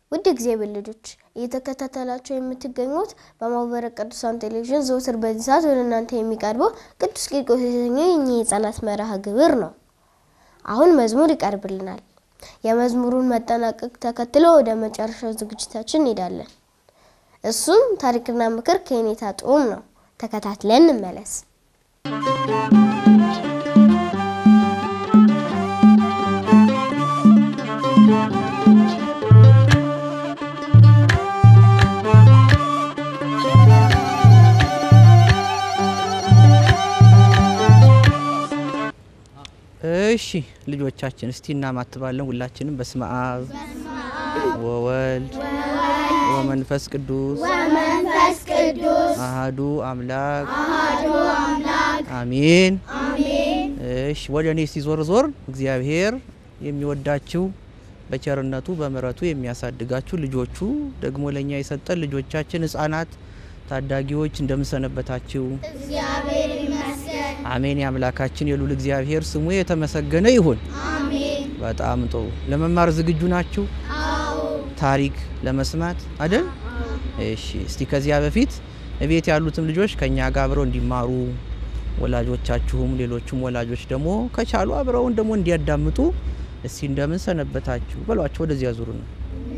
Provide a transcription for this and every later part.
ውድ እግዚአብሔር ልጆች እየተከታተላቸው የምትገኙት በማህበረ ቅዱሳን ቴሌቪዥን ዘወትር በዚህ ሰዓት ወደ እናንተ የሚቀርበው ቅዱስ ቂርቆስ የተሰኘው የኛ የህፃናት መርሃ ግብር ነው። አሁን መዝሙር ይቀርብልናል። የመዝሙሩን መጠናቀቅ ተከትሎ ወደ መጨረሻው ዝግጅታችን እንሄዳለን። እሱም ታሪክና ምክር ከኔታ ጡም ነው። ተከታትለን እንመለስ። እሺ ልጆቻችን እስቲ እናማትባለን። ሁላችንም በስመ አብ ወወልድ ወመንፈስ ቅዱስ መንፈስ ቅዱስ አሃዱ አምላክ አሜን። እሺ ወደ እኔ እስቲ ዞር ዞር። እግዚአብሔር የሚወዳችሁ በቸርነቱ በምሕረቱ የሚያሳድጋችሁ ልጆቹ ደግሞ ለእኛ የሰጠን ልጆቻችን ህጻናት ታዳጊዎች እንደምንሰነበታችሁ አሜን። የአምላካችን የሉል እግዚአብሔር ስሙ የተመሰገነ ይሁን። በጣም ጥሩ። ለመማር ዝግጁ ናችሁ? ታሪክ ለመስማት አይደል? እሺ። እስቲ ከዚያ በፊት እቤት ያሉትም ልጆች ከኛ ጋር አብረው እንዲማሩ ወላጆቻችሁም ሌሎቹም ወላጆች ደግሞ ከቻሉ አብረውን ደግሞ እንዲያዳምጡ እስቲ እንደምን ሰነበታችሁ በሏቸው። ወደዚያ ዙሩ ነው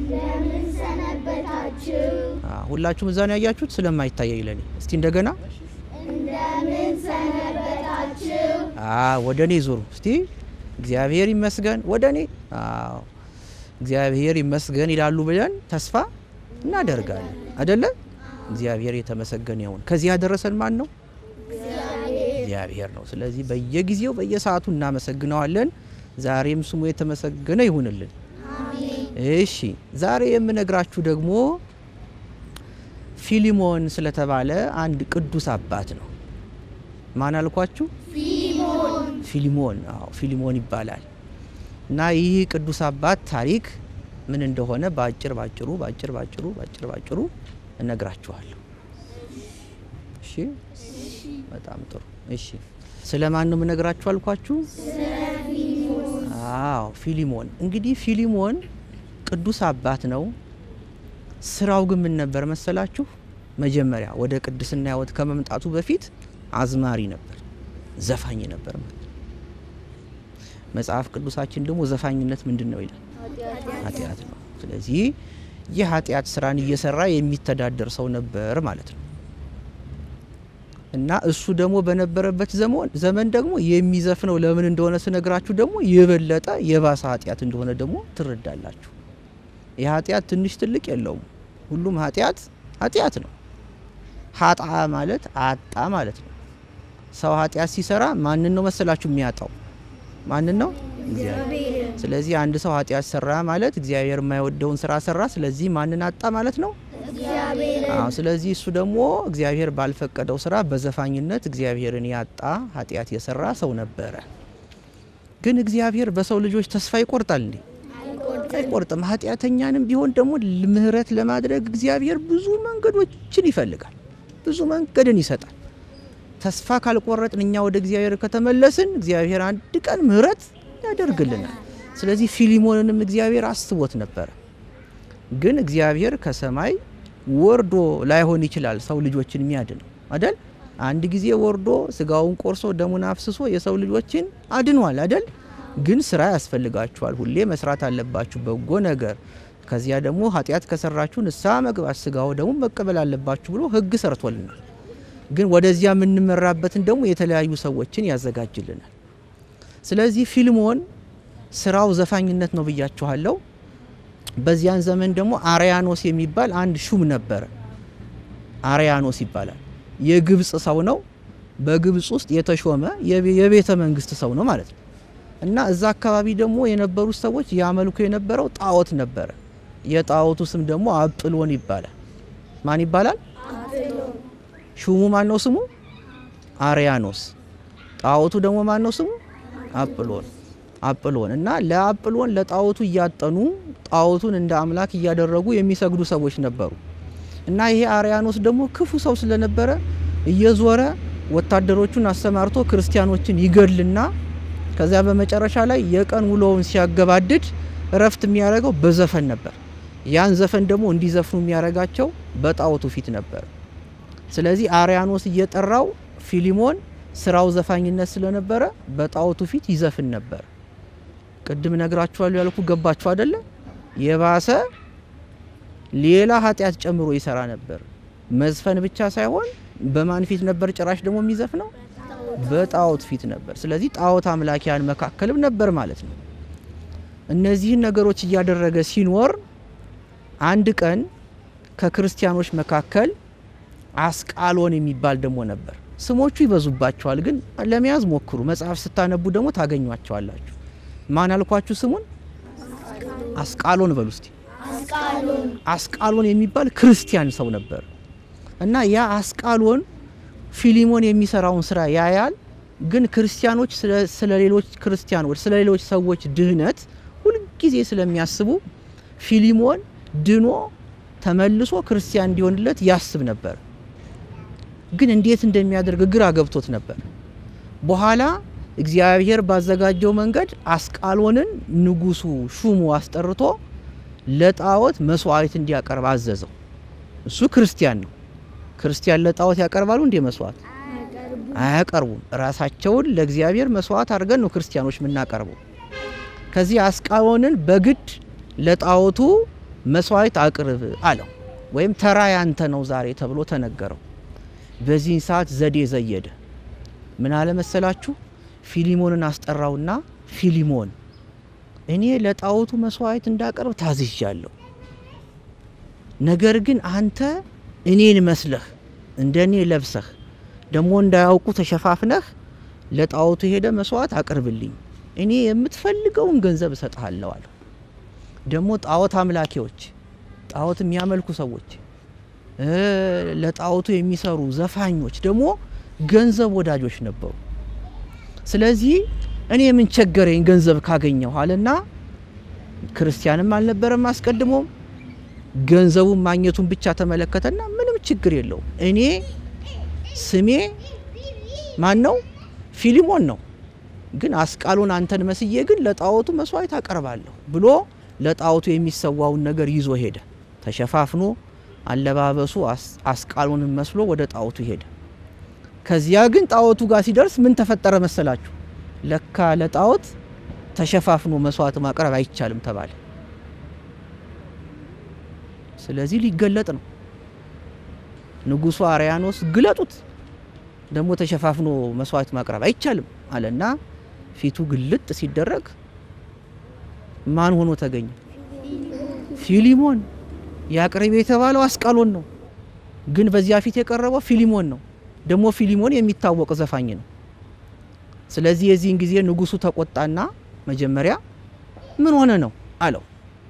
ሁላችሁም እዛ ነው ያያችሁት፣ ስለማይታየኝ ለኔ እስቲ እንደገና ወደ እኔ ዙሩ እስቲ። እግዚአብሔር ይመስገን ወደ እኔ እግዚአብሔር ይመስገን ይላሉ ብለን ተስፋ እናደርጋለን አደለ? እግዚአብሔር የተመሰገነ ይሁን። ከዚህ ያደረሰን ማን ነው? እግዚአብሔር ነው። ስለዚህ በየጊዜው በየሰዓቱ እናመሰግነዋለን። ዛሬም ስሙ የተመሰገነ ይሁንልን። እሺ ዛሬ የምነግራችሁ ደግሞ ፊሊሞን ስለተባለ አንድ ቅዱስ አባት ነው። ማን አልኳችሁ? ፊሊሞን። አዎ ፊሊሞን ይባላል። እና ይህ ቅዱስ አባት ታሪክ ምን እንደሆነ በአጭር ባጭሩ ባጭር ባጭሩ ባጭር ባጭሩ እነግራችኋለሁ። እሺ፣ በጣም ጥሩ። እሺ፣ ስለ ማን ነው የምነግራችሁ አልኳችሁ? አዎ ፊሊሞን። እንግዲህ ፊሊሞን ቅዱስ አባት ነው። ስራው ግን ምን ነበር መሰላችሁ? መጀመሪያ ወደ ቅድስና ሕይወት ከመምጣቱ በፊት አዝማሪ ነበር፣ ዘፋኝ ነበር ማለት መጽሐፍ ቅዱሳችን ደግሞ ዘፋኝነት ምንድን ነው ይላል? ኃጢአት ነው። ስለዚህ ይህ ኃጢአት ስራን እየሰራ የሚተዳደር ሰው ነበር ማለት ነው። እና እሱ ደግሞ በነበረበት ዘመን ደግሞ የሚዘፍነው ለምን እንደሆነ ስነግራችሁ ደግሞ የበለጠ የባሰ ኃጢአት እንደሆነ ደግሞ ትረዳላችሁ። የኃጢአት ትንሽ ትልቅ የለውም። ሁሉም ኃጢአት ኃጢአት ነው። ሀጣ ማለት አጣ ማለት ነው። ሰው ኃጢአት ሲሰራ ማንን ነው መሰላችሁ የሚያጣው? ማንን ነው? እግዚአብሔር። ስለዚህ አንድ ሰው ኃጢአት ሰራ ማለት እግዚአብሔር የማይወደውን ስራ ሰራ። ስለዚህ ማንን አጣ ማለት ነው? አዎ። ስለዚህ እሱ ደግሞ እግዚአብሔር ባልፈቀደው ስራ በዘፋኝነት እግዚአብሔርን ያጣ ኃጢአት የሰራ ሰው ነበረ። ግን እግዚአብሔር በሰው ልጆች ተስፋ ይቆርጣል እንዴ? አይቆርጥም። ኃጢአተኛንም ቢሆን ደግሞ ምህረት ለማድረግ እግዚአብሔር ብዙ መንገዶችን ይፈልጋል፣ ብዙ መንገድን ይሰጣል። ተስፋ ካልቆረጥን እኛ ወደ እግዚአብሔር ከተመለስን እግዚአብሔር አንድ ቀን ምህረት ያደርግልናል። ስለዚህ ፊሊሞንንም እግዚአብሔር አስቦት ነበረ። ግን እግዚአብሔር ከሰማይ ወርዶ ላይሆን ይችላል ሰው ልጆችን የሚያድነው አደል? አንድ ጊዜ ወርዶ ስጋውን ቆርሶ ደሙን አፍስሶ የሰው ልጆችን አድኗል አደል? ግን ስራ ያስፈልጋችኋል። ሁሌ መስራት አለባችሁ በጎ ነገር። ከዚያ ደግሞ ኃጢአት ከሰራችሁ ንስሐ መግባት፣ ስጋው ደግሞ መቀበል አለባችሁ ብሎ ሕግ ሰርቶልናል። ግን ወደዚያ የምንመራበትን ደግሞ የተለያዩ ሰዎችን ያዘጋጅልናል። ስለዚህ ፊልሞን ስራው ዘፋኝነት ነው ብያችኋለሁ። በዚያን ዘመን ደግሞ አርያኖስ የሚባል አንድ ሹም ነበረ። አርያኖስ ይባላል። የግብፅ ሰው ነው። በግብፅ ውስጥ የተሾመ የቤተ መንግስት ሰው ነው ማለት ነው። እና እዛ አካባቢ ደግሞ የነበሩት ሰዎች ያመልኩ የነበረው ጣዖት ነበረ። የጣዖቱ ስም ደግሞ አጵሎን ይባላል። ማን ይባላል? ሹሙ ማን ነው ስሙ? አርያኖስ። ጣዖቱ ደግሞ ማን ነው ስሙ? አጵሎን አጵሎን እና ለአጵሎን ለጣዖቱ እያጠኑ ጣዖቱን እንደ አምላክ እያደረጉ የሚሰግዱ ሰዎች ነበሩ። እና ይሄ አርያኖስ ደግሞ ክፉ ሰው ስለነበረ እየዞረ ወታደሮቹን አሰማርቶ ክርስቲያኖችን ይገድልና ከዚያ በመጨረሻ ላይ የቀን ውሎውን ሲያገባድድ እረፍት የሚያደርገው በዘፈን ነበር። ያን ዘፈን ደግሞ እንዲዘፍኑ የሚያደርጋቸው በጣዖቱ ፊት ነበር። ስለዚህ አርያኖስ እየጠራው ፊሊሞን ስራው ዘፋኝነት ስለነበረ በጣዖቱ ፊት ይዘፍን ነበር። ቅድም ነግራችኋለሁ ያልኩ ገባችሁ አደለ? የባሰ ሌላ ኃጢአት ጨምሮ ይሰራ ነበር። መዝፈን ብቻ ሳይሆን በማን ፊት ነበር ጭራሽ ደግሞ የሚዘፍነው? በጣዖት ፊት ነበር። ስለዚህ ጣዖት አምላኪያን መካከልም ነበር ማለት ነው። እነዚህን ነገሮች እያደረገ ሲኖር አንድ ቀን ከክርስቲያኖች መካከል አስቃሎን የሚባል ደግሞ ነበር። ስሞቹ ይበዙባቸዋል፣ ግን ለመያዝ ሞክሩ። መጽሐፍ ስታነቡ ደግሞ ታገኟቸዋላችሁ። ማን አልኳችሁ? ስሙን አስቃሎን በሉ እስቲ። አስቃሎን የሚባል ክርስቲያን ሰው ነበር እና ያ አስቃሎን ፊሊሞን የሚሰራውን ስራ ያያል። ግን ክርስቲያኖች ስለ ሌሎች ክርስቲያኖች ስለ ሌሎች ሰዎች ድህነት ሁልጊዜ ስለሚያስቡ ፊሊሞን ድኖ ተመልሶ ክርስቲያን እንዲሆንለት ያስብ ነበር። ግን እንዴት እንደሚያደርግ ግራ ገብቶት ነበር። በኋላ እግዚአብሔር ባዘጋጀው መንገድ አስቃሎንን ንጉሱ ሹሙ አስጠርቶ ለጣዖት መስዋዕት እንዲያቀርብ አዘዘው። እሱ ክርስቲያን ነው። ክርስቲያን ለጣዖት ያቀርባሉ እንዴ? መስዋዕት አያቀርቡም። ራሳቸውን ለእግዚአብሔር መስዋዕት አድርገን ነው ክርስቲያኖች የምናቀርበው። ከዚህ አስቃሎንን በግድ ለጣዖቱ መስዋዕት አቅርብ አለው። ወይም ተራ ያንተ ነው ዛሬ ተብሎ ተነገረው። በዚህን ሰዓት ዘዴ ዘየደ። ምን አለ መሰላችሁ? ፊሊሞንን አስጠራውና ፊሊሞን እኔ ለጣዖቱ መስዋዕት እንዳቀርብ ታዝዣለሁ። ነገር ግን አንተ እኔን መስለህ እንደ እኔ ለብሰህ ደግሞ እንዳያውቁ ተሸፋፍነህ ለጣዖቱ ሄደ መስዋዕት አቅርብልኝ፣ እኔ የምትፈልገውን ገንዘብ እሰጥሃለሁ አለው። ደግሞ ጣዖት አምላኪዎች፣ ጣዖት የሚያመልኩ ሰዎች፣ ለጣዖቱ የሚሰሩ ዘፋኞች ደግሞ ገንዘብ ወዳጆች ነበሩ። ስለዚህ እኔ ምን ቸገረኝ ገንዘብ ካገኘሁ አለና ክርስቲያንም አልነበረም አስቀድሞም ገንዘቡን ማግኘቱን ብቻ ተመለከተና ምንም ችግር የለውም እኔ ስሜ ማን ነው ፊሊሞን ነው ግን አስቃሎን አንተን መስዬ ግን ለጣዖቱ መስዋዕት አቀርባለሁ ብሎ ለጣዖቱ የሚሰዋውን ነገር ይዞ ሄደ ተሸፋፍኖ አለባበሱ አስቃሎንን መስሎ ወደ ጣዖቱ ሄደ ከዚያ ግን ጣዖቱ ጋር ሲደርስ ምን ተፈጠረ መሰላችሁ ለካ ለጣዖት ተሸፋፍኖ መስዋዕት ማቅረብ አይቻልም ተባለ ስለዚህ ሊገለጥ ነው ንጉሱ አርያኖስ ግለጡት ደግሞ ተሸፋፍኖ መስዋዕት ማቅረብ አይቻልም አለና ፊቱ ግልጥ ሲደረግ ማን ሆኖ ተገኘ ፊሊሞን ያቅርብ የተባለው አስቃሎን ነው ግን በዚያ ፊት የቀረበው ፊሊሞን ነው ደግሞ ፊሊሞን የሚታወቅ ዘፋኝ ነው ስለዚህ የዚህን ጊዜ ንጉሱ ተቆጣና መጀመሪያ ምን ሆነ ነው አለው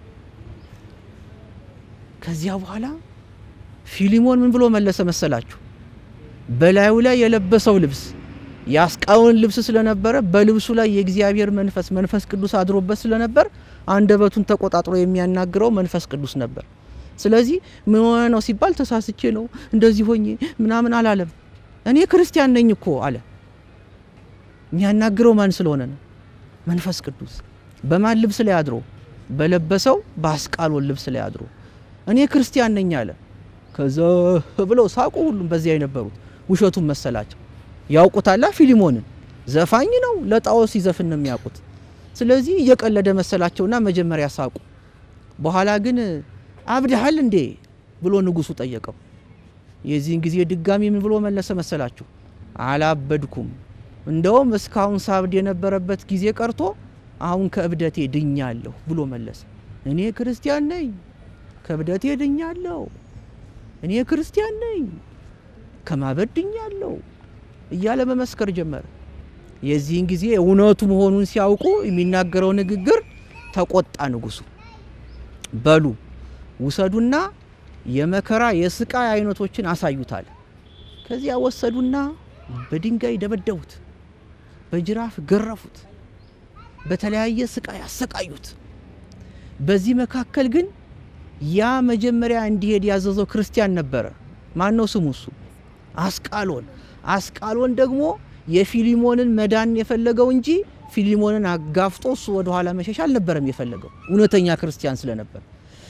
ከዚያ በኋላ ፊሊሞን ምን ብሎ መለሰ መሰላችሁ በላዩ ላይ የለበሰው ልብስ የአስቃሎን ልብስ ስለነበረ በልብሱ ላይ የእግዚአብሔር መንፈስ መንፈስ ቅዱስ አድሮበት ስለነበር አንደበቱን ተቆጣጥሮ የሚያናግረው መንፈስ ቅዱስ ነበር ስለዚህ ምን ሆነ ነው ሲባል ተሳስቼ ነው እንደዚህ ሆኜ ምናምን አላለም እኔ ክርስቲያን ነኝ እኮ አለ የሚያናግረው ማን ስለሆነ ነው መንፈስ ቅዱስ በማን ልብስ ላይ አድሮ በለበሰው በአስቃሎን ልብስ ላይ አድሮ እኔ ክርስቲያን ነኝ አለ ከዛ ብለው ሳቁ ሁሉም በዚያ የነበሩት ውሸቱን መሰላቸው ያውቁታላ ፊሊሞንን ዘፋኝ ነው ለጣዖት ሲዘፍን ነው የሚያውቁት ስለዚህ እየቀለደ መሰላቸውና መጀመሪያ ሳቁ በኋላ ግን አብድሃል እንዴ ብሎ ንጉሱ ጠየቀው የዚህን ጊዜ ድጋሚ ምን ብሎ መለሰ መሰላችሁ አላበድኩም እንደውም እስካሁን ሳብድ የነበረበት ጊዜ ቀርቶ አሁን ከእብደቴ ድኛለሁ ብሎ መለሰ እኔ ክርስቲያን ነኝ ከእብደቴ ድኛለሁ እኔ ክርስቲያን ነኝ ከማበድ ድኛለሁ እያለ መመስከር ጀመረ የዚህን ጊዜ እውነቱ መሆኑን ሲያውቁ የሚናገረው ንግግር ተቆጣ ንጉሱ በሉ ውሰዱና የመከራ የስቃይ አይነቶችን አሳዩታል ከዚያ ወሰዱና በድንጋይ ደበደቡት በጅራፍ ገረፉት በተለያየ ስቃይ አሰቃዩት በዚህ መካከል ግን ያ መጀመሪያ እንዲሄድ ያዘዘው ክርስቲያን ነበረ ማን ነው ስሙ እሱ አስቃሎን አስቃሎን ደግሞ የፊሊሞንን መዳን የፈለገው እንጂ ፊሊሞንን አጋፍጦ እሱ ወደ ኋላ መሸሽ አልነበረም የፈለገው እውነተኛ ክርስቲያን ስለነበር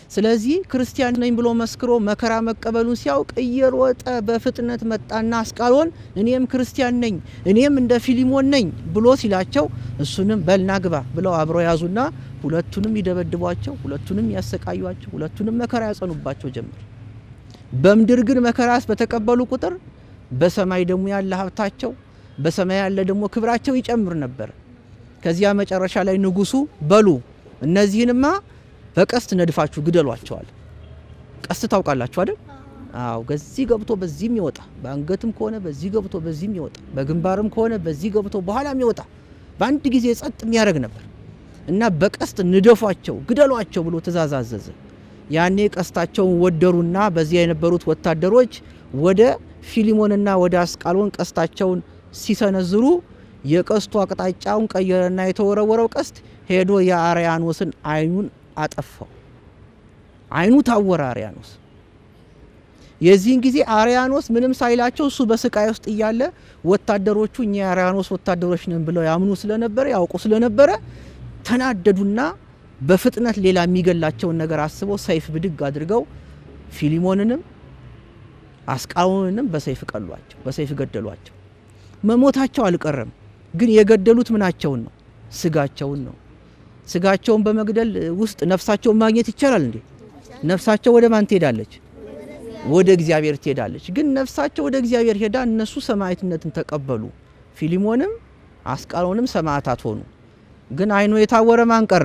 ስለዚህ ክርስቲያን ነኝ ብሎ መስክሮ መከራ መቀበሉን ሲያውቅ እየሮጠ በፍጥነት መጣና አስቃሎን እኔም ክርስቲያን ነኝ እኔም እንደ ፊሊሞን ነኝ ብሎ ሲላቸው እሱንም በልና ግባ ብለው አብረው ያዙና ሁለቱንም ይደበድቧቸው፣ ሁለቱንም ያሰቃዩቸው፣ ሁለቱንም መከራ ያጸኑባቸው ጀመር። በምድር ግን መከራስ በተቀበሉ ቁጥር በሰማይ ደግሞ ያለ ሀብታቸው በሰማይ ያለ ደግሞ ክብራቸው ይጨምር ነበር። ከዚያ መጨረሻ ላይ ንጉሱ በሉ እነዚህንማ በቀስት ነድፋችሁ ግደሏቸዋል። ቀስት ታውቃላችሁ አይደል? አዎ፣ በዚህ ገብቶ በዚህም ይወጣ፣ በአንገትም ከሆነ በዚህ ገብቶ በዚህም ይወጣ፣ በግንባርም ከሆነ በዚህ ገብቶ በኋላም ይወጣ፣ በአንድ ጊዜ ጸጥ የሚያደርግ ነበር እና በቀስት ንደፏቸው፣ ግደሏቸው ብሎ ትእዛዝ አዘዘ። ያኔ ቀስታቸውን ወደሩና በዚያ የነበሩት ወታደሮች ወደ ፊሊሞንና ወደ አስቃሎን ቀስታቸውን ሲሰነዝሩ የቀስቱ አቅጣጫውን ቀየረና የተወረወረው ቀስት ሄዶ የአርያኖስን አይኑን አጠፋው። አይኑ ታወረ አርያኖስ። የዚህን ጊዜ አርያኖስ ምንም ሳይላቸው እሱ በስቃይ ውስጥ እያለ ወታደሮቹ እኛ የአርያኖስ ወታደሮች ነን ብለው ያምኑ ስለነበረ ያውቁ ስለነበረ ተናደዱና በፍጥነት ሌላ የሚገላቸውን ነገር አስበው ሰይፍ ብድግ አድርገው ፊሊሞንንም አስቃሎንንም በሰይፍ ቀሏቸው፣ በሰይፍ ገደሏቸው። መሞታቸው አልቀረም፣ ግን የገደሉት ምናቸውን ነው? ስጋቸውን ነው። ስጋቸውን በመግደል ውስጥ ነፍሳቸውን ማግኘት ይቻላል እንዴ? ነፍሳቸው ወደ ማን ትሄዳለች? ወደ እግዚአብሔር ትሄዳለች። ግን ነፍሳቸው ወደ እግዚአብሔር ሄዳ እነሱ ሰማዕትነትን ተቀበሉ። ፊሊሞንም አስቃሎንም ሰማዕታት ሆኑ። ግን አይኑ የታወረ ማን ቀረ?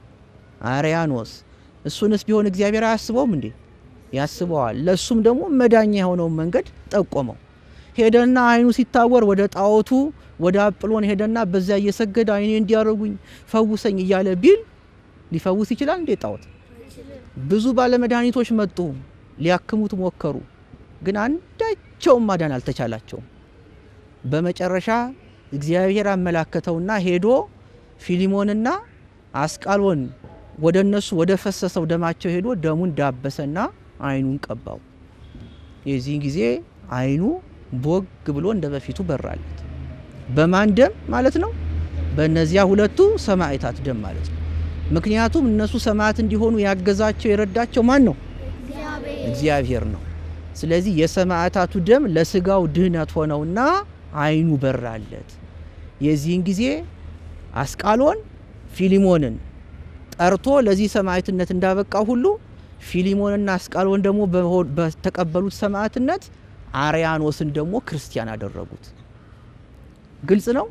አርያኖስ። እሱንስ ቢሆን እግዚአብሔር አያስበውም እንዴ? ያስበዋል። ለሱም ደግሞ መዳኛ የሆነውን መንገድ ጠቆመው። ሄደና አይኑ ሲታወር ወደ ጣዖቱ ወደ አጵሎን ሄደና በዚያ እየሰገደ አይኔ እንዲያደርጉኝ ፈውሰኝ እያለ ቢል ሊፈውስ ይችላል እንዴ? ጣዖት ብዙ ባለመድኃኒቶች መጡ፣ ሊያክሙት ሞከሩ፣ ግን አንዳቸውም ማዳን አልተቻላቸውም። በመጨረሻ እግዚአብሔር አመላከተውና ሄዶ ፊሊሞንና አስቃሎን ወደ እነሱ ወደ ፈሰሰው ደማቸው ሄዶ ደሙን ዳበሰና አይኑን ቀባው። የዚህን ጊዜ አይኑ ቦግ ብሎ እንደ በፊቱ በራለት። በማን ደም ማለት ነው? በእነዚያ ሁለቱ ሰማዕታት ደም ማለት ነው። ምክንያቱም እነሱ ሰማዕት እንዲሆኑ ያገዛቸው የረዳቸው ማን ነው? እግዚአብሔር ነው። ስለዚህ የሰማዕታቱ ደም ለስጋው ድህነት ሆነውና አይኑ በራለት። የዚህን ጊዜ አስቃሎን ፊሊሞንን ጠርቶ ለዚህ ሰማዕትነት እንዳበቃው ሁሉ ፊሊሞንና አስቃሎን ደግሞ በተቀበሉት ሰማዕትነት አርያኖስን ደግሞ ክርስቲያን አደረጉት። ግልጽ ነው።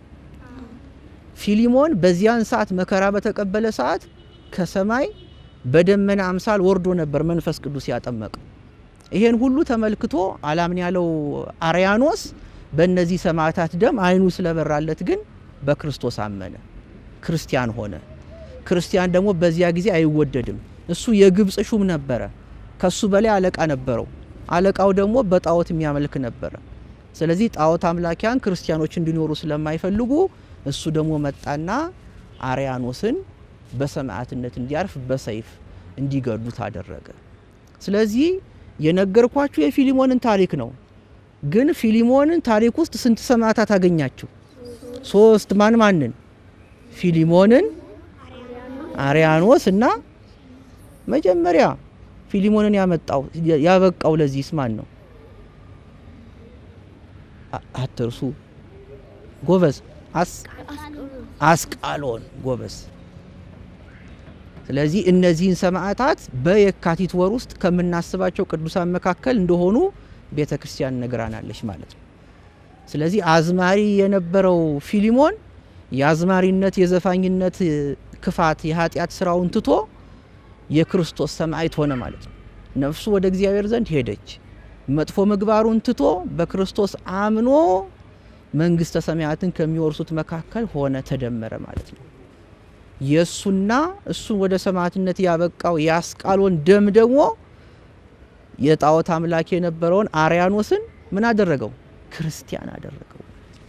ፊሊሞን በዚያን ሰዓት መከራ በተቀበለ ሰዓት ከሰማይ በደመና አምሳል ወርዶ ነበር መንፈስ ቅዱስ ያጠመቀው። ይሄን ሁሉ ተመልክቶ አላምን ያለው አርያኖስ በእነዚህ ሰማዕታት ደም አይኑ ስለበራለት ግን በክርስቶስ አመነ፣ ክርስቲያን ሆነ። ክርስቲያን ደግሞ በዚያ ጊዜ አይወደድም። እሱ የግብፅ ሹም ነበረ። ከሱ በላይ አለቃ ነበረው። አለቃው ደግሞ በጣዖት የሚያመልክ ነበረ። ስለዚህ ጣዖት አምላኪያን ክርስቲያኖች እንዲኖሩ ስለማይፈልጉ እሱ ደግሞ መጣና አርያኖስን በሰማዕትነት እንዲያርፍ በሰይፍ እንዲገዱት አደረገ። ስለዚህ የነገርኳችሁ የፊሊሞንን ታሪክ ነው። ግን ፊሊሞንን ታሪክ ውስጥ ስንት ሰማዕታት አገኛችሁ? ሶስት። ማን ማንን? ፊሊሞንን፣ አርያኖስ እና መጀመሪያ ፊሊሞንን ያመጣው ያበቃው ለዚህስ ማን ነው? አትርሱ። ጎበዝ። አስቃሎን ጎበዝ። ስለዚህ እነዚህን ሰማዕታት በየካቲት ወር ውስጥ ከምናስባቸው ቅዱሳን መካከል እንደሆኑ ቤተ ክርስቲያን ነግራናለች ማለት ነው። ስለዚህ አዝማሪ የነበረው ፊሊሞን የአዝማሪነት የዘፋኝነት ክፋት የኃጢአት ስራውን ትቶ የክርስቶስ ሰማዕት ሆነ ማለት ነው። ነፍሱ ወደ እግዚአብሔር ዘንድ ሄደች። መጥፎ ምግባሩን ትቶ በክርስቶስ አምኖ መንግስተ ሰማያትን ከሚወርሱት መካከል ሆነ፣ ተደመረ ማለት ነው። የእሱና እሱን ወደ ሰማዕትነት ያበቃው የአስቃሎን ደም ደግሞ የጣዖት አምላክ የነበረውን አርያኖስን ምን አደረገው? ክርስቲያን አደረገው።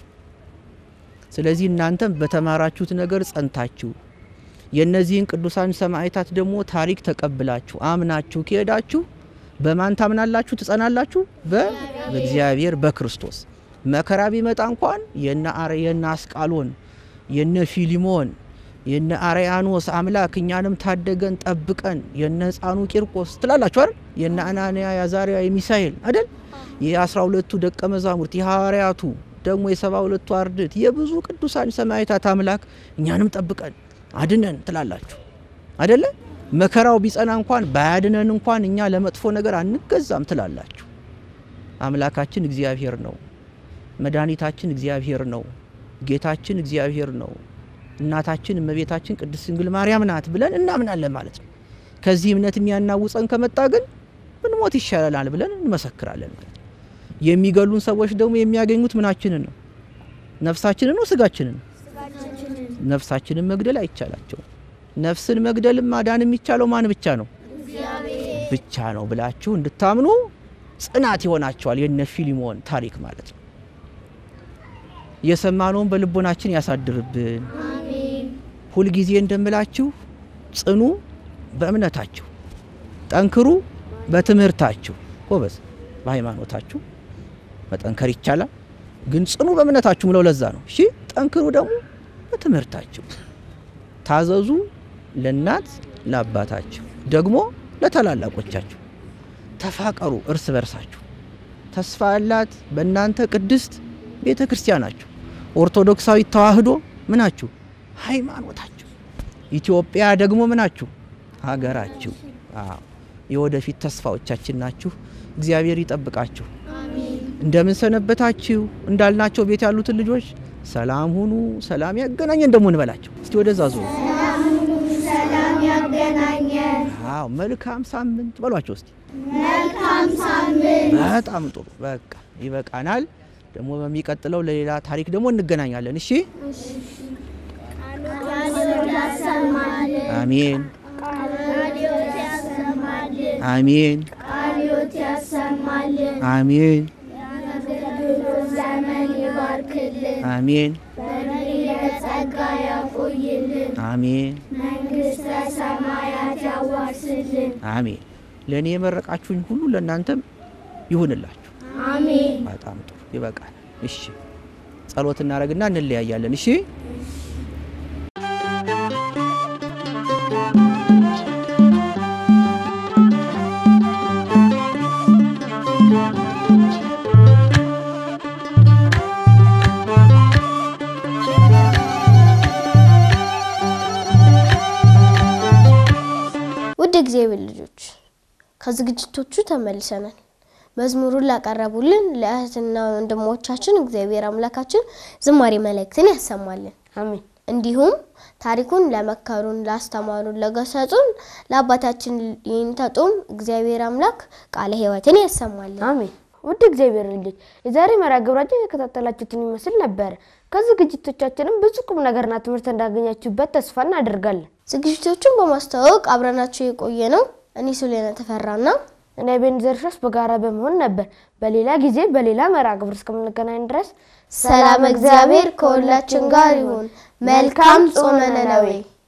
ስለዚህ እናንተም በተማራችሁት ነገር ጸንታችሁ የእነዚህን ቅዱሳን ሰማዕታት ደግሞ ታሪክ ተቀብላችሁ አምናችሁ ከሄዳችሁ በማን ታምናላችሁ? ትጸናላችሁ? በእግዚአብሔር በክርስቶስ መከራ ቢመጣ እንኳን የነ አስቃሎን የነ ፊሊሞን የነ አርያኖስ አምላክ እኛንም ታደገን ጠብቀን፣ የነ ህፃኑ ቂርቆስ ትላላችሁ አይደል? የነ አናንያ የአዛርያ የሚሳኤል አይደል? የአስራ ሁለቱ ደቀ መዛሙርት የሐዋርያቱ ደግሞ የሰባ ሁለቱ አርድእት የብዙ ቅዱሳን ሰማዕታት አምላክ እኛንም ጠብቀን አድነን ትላላችሁ አይደለ? መከራው ቢጸና እንኳን ባያድነን እንኳን እኛ ለመጥፎ ነገር አንገዛም ትላላችሁ። አምላካችን እግዚአብሔር ነው። መድኃኒታችን እግዚአብሔር ነው። ጌታችን እግዚአብሔር ነው። እናታችን እመቤታችን ቅድስት ድንግል ማርያም ናት ብለን እናምናለን ማለት ነው። ከዚህ እምነት የሚያናውጸን ከመጣ ግን ብንሞት ይሻለናል ብለን እንመሰክራለን ማለት ነው። የሚገሉን ሰዎች ደግሞ የሚያገኙት ምናችንን ነው? ነፍሳችንን ነው? ስጋችንን ነው? ነፍሳችንን መግደል አይቻላቸውም። ነፍስን መግደልም ማዳን የሚቻለው ማን ብቻ ነው? ብቻ ነው ብላችሁ እንድታምኑ ጽናት ይሆናቸዋል። የነ ፊሊሞን ታሪክ ማለት ነው። የሰማነውን በልቦናችን ያሳድርብን። ሁልጊዜ እንደምላችሁ ጽኑ በእምነታችሁ፣ ጠንክሩ በትምህርታችሁ። ጎበዝ በሃይማኖታችሁ መጠንከር ይቻላል፣ ግን ጽኑ በእምነታችሁ ምለው ለዛ ነው። እሺ ጠንክሩ ደግሞ በትምህርታችሁ፣ ታዘዙ ለእናት ለአባታችሁ፣ ደግሞ ለታላላቆቻችሁ፣ ተፋቀሩ እርስ በርሳችሁ። ተስፋ ያላት በእናንተ ቅድስት ቤተ ክርስቲያናችሁ ኦርቶዶክሳዊ ተዋህዶ ምናችሁ ሃይማኖታችሁ፣ ኢትዮጵያ ደግሞ ምናችሁ ሀገራችሁ። አዎ የወደፊት ተስፋዎቻችን ናችሁ። እግዚአብሔር ይጠብቃችሁ። እንደምን ሰነበታችሁ እንዳልናቸው ቤት ያሉትን ልጆች ሰላም ሁኑ፣ ሰላም ያገናኘን ደግሞ እንበላቸው። እስቲ ወደዛ ዙሩ። ሰላም ያገናኘን። አዎ መልካም ሳምንት በሏቸው እስቲ። መልካም ሳምንት። በጣም ጥሩ። በቃ ይበቃናል። ደግሞ በሚቀጥለው ለሌላ ታሪክ ደግሞ እንገናኛለን። እሺ፣ ቃልዎት ያሰማልን። አሜን፣ ቃልዎት ያሰማልን። አሜን፣ ቃልዎት ያሰማልን። አሜን፣ የአገልግሎት ዘመን ይባርክልን። አሜን፣ በዕድሜ በጸጋ ያቆይልን። አሜን፣ መንግሥተ ሰማያት ያዋርስልን። አሜን። ለእኔ የመረቃችሁኝ ሁሉ ለእናንተም ይሁንላችሁ። አሜን። በጣም ጥሩ ይበቃል። እሺ ጸሎት እናደርግና እንለያያለን። እሺ ውድ እግዚአብሔር ልጆች ከዝግጅቶቹ ተመልሰናል። መዝሙሩን ላቀረቡልን ለእህትና ወንድሞቻችን እግዚአብሔር አምላካችን ዝማሬ መላእክትን ያሰማልን። አሜን። እንዲሁም ታሪኩን ለመከሩን፣ ላስተማሩን፣ ለገሰጹን ለአባታችን ይንተጡም እግዚአብሔር አምላክ ቃለ ሕይወትን ያሰማልን። አሜን። ውድ እግዚአብሔር ልጆች የዛሬ መርሃ ግብራችን የተከታተላችሁትን ይመስል ነበር። ከዝግጅቶቻችንም ብዙ ቁም ነገርና ትምህርት እንዳገኛችሁበት ተስፋ እናደርጋለን። ዝግጅቶቹን በማስተዋወቅ አብረናቸው የቆየ ነው እኔ ሱሌና ተፈራና እኔ ቤንዘር ሸስ በጋራ በመሆን ነበር። በሌላ ጊዜ በሌላ መርሃ ግብር እስከምንገናኝ ድረስ ሰላም እግዚአብሔር ከሁላችን ጋር ይሁን። መልካም ጾመ ነነዌ